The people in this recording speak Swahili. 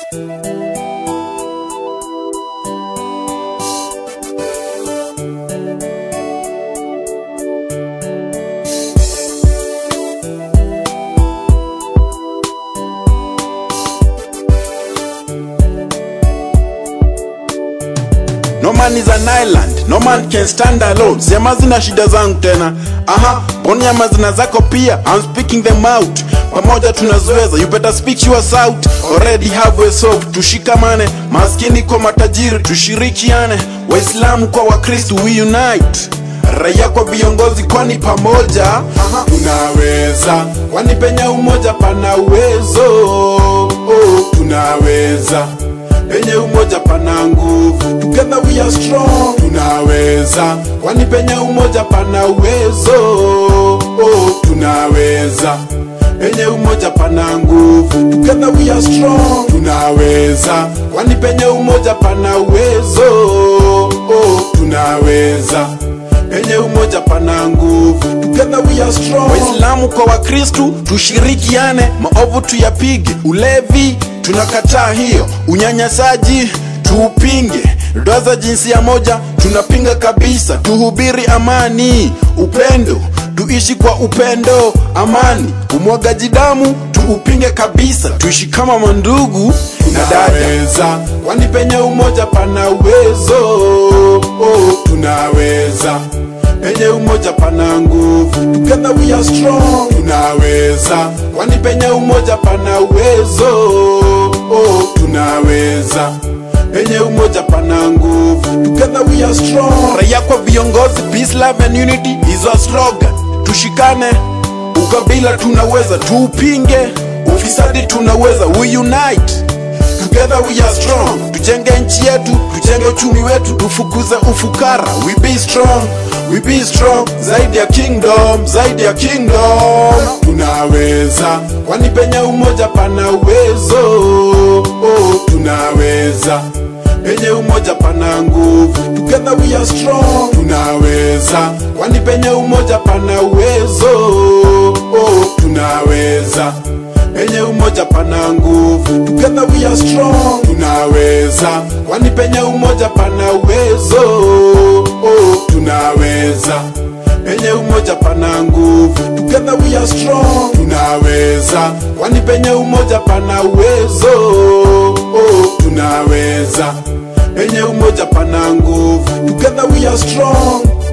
No man is an island, no man can stand alone. Sema zina shida zangu tena. Aha, ponya mazina zako pia. I'm speaking them out. Pamoja tunazoeza, you better speak yours out. Already have a soap. Tushikamane, maskini kwa matajiri, tushirikiane. Waislamu kwa Wakristo, we unite. Raia kwa viongozi, kwani pamoja Aha. tunaweza. Kwani penye umoja pana uwezo. Oh, tunaweza penye umoja pana nguvu together we are strong tunaweza kwani penye umoja pana uwezo oh, tunaweza penye umoja pana nguvu together we are strong tunaweza kwani penye umoja pana uwezo oh, tunaweza penye umoja pana nguvu together we are strong waislamu kwa wakristu tushirikiane maovu tuyapige ulevi tunakataa hiyo unyanyasaji tuupinge ndoa za jinsia moja tunapinga kabisa tuhubiri amani upendo tuishi kwa upendo amani umwagaji damu tuupinge kabisa tuishi kama mandugu na dada kwani penye umoja pana uwezo oh, tunaweza penye umoja pana nguvu together we are strong tunaweza kwani penye umoja pana uwezo oh, tunaweza penye umoja pana nguvu together we are strong raia kwa viongozi peace love and unity is our slogan tushikane ukabila tunaweza tuupinge ufisadi tunaweza we unite Together we are strong, tujenge nchi yetu, tujenge uchumi wetu, tufukuze ufukara. We be strong, we be strong, zaidi ya kingdom, zaidi ya kingdom. Tunaweza, kwani penye umoja pana uwezo. Oh, tunaweza penye umoja pana nguvu. Together we are strong, tunaweza, kwani penye umoja pana uwezo. Oh, tunaweza penye umoja pana nguvu together we are strong tunaweza kwani penye umoja pana uwezo oh, tunaweza penye umoja pana nguvu together we are strong tunaweza kwani penye umoja pana uwezo oh, tunaweza penye umoja pana nguvu together we are strong